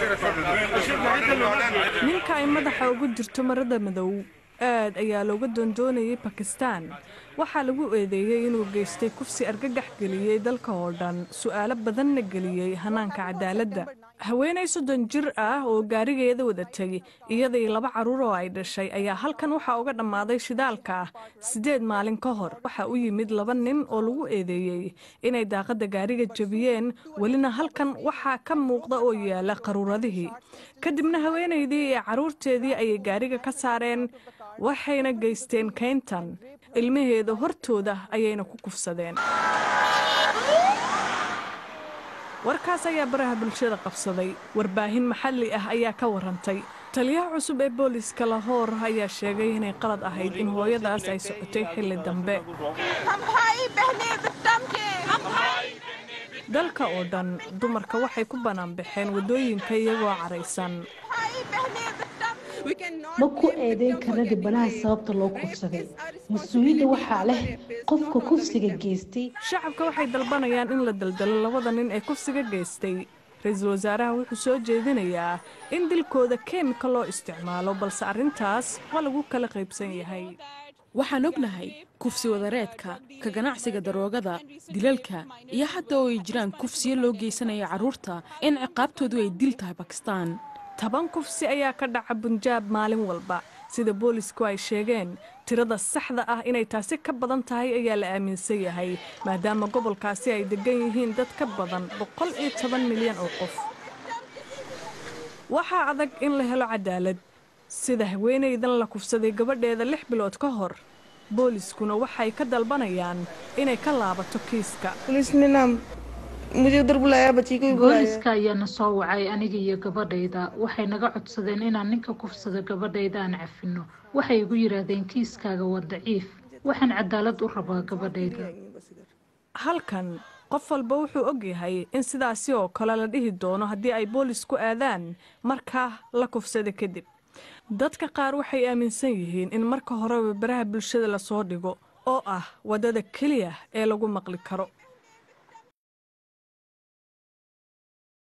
ninka ay madaxa ugu jirto marada madow aad ayaa looga doondoonayay bakistaan waxaa lagu eedeeyey inuu geystay kufsi argagax geliyey dalka oo dhan su'aalo badanna geliyey hanaanka cadaaladda haweenay soddon jir ah oo gaarigeeda wadatay iyadii laba carruur oo ay dhashay ayaa halkan waxaa uga dhammaaday shidaalka ah siddeed maalin ka hor waxaa u yimid laba nin oo lagu eedeeyey inay daaqadda gaariga jebiyeen welina halkan waxaa ka muuqda oo yaala qaruuradihii kadibna haweenaydii iyo carruurteedii ayay gaariga ka saareen waxayna geysteen kayntan ilmaheeda hortooda ayayna ku kufsadeen warkaas ayaa baraha bulshada qabsaday warbaahin maxalli ah ayaa ka warantay taliyaha cusub ee booliska lahoor ayaa sheegay inay qalad ahayd in hooyadaas ay socotay xilli dambe dalka oo dhan dumarka waxay ku banaanbaxeen waddooyinka iyagoo caraysan ma ku eedeyn karna dhibanaha sababta loo kufsaday mas-uuliyadda waxaa leh qofka kufsiga geystay shacabka waxay dalbanayaan in la daldalo labada nin ee kufsiga geystay ra-iisul wasaaraha wuxuu soo jeedinayaa in dilkooda keemika loo isticmaalo balse arrintaas waa lagu kala qaybsan yahay waxaan ognahay kufsi wadareedka ka ganacsiga daroogada dilalka iyo xataa oo ay jiraan kufsiyo loo geysanaya carruurta in ciqaabtoodu ay dil tahay bakistaan toban kufsi ayaa ka dhaca bunjaab maalin walba sida boolisku ay sheegeen tirada saxda ah inay taasi ka badan tahay ayaa la aaminsan yahay maadaama gobolkaasi ay degan yihiin dad ka badan boqol iyo toban milyan oo qof waxaa adag in la helo cadaalad sida haweenaydan la kufsaday gabadheeda lix bilood ka hor booliskuna waxay ka dalbanayaan inay ka laabato kiiska booliska ayaana soo wacay aniga iyo gabadhayda waxay naga codsadeen inaan ninka kufsada gabadhayda aan cafino waxay igu yidhaahdeen kiiskaaga waa daciif waxaan cadaalad u rabaa gabadhayda halkan qof walba wuxuu og yahay in sidaasi oo kale la dhihi doono haddii ay boolisku aadaan markaa la kufsada kadib dadka qaar waxay aaminsan yihiin in marka horeba baraha bulshada lasoo dhigo oo ah waddada keliya ee lagu maqli karo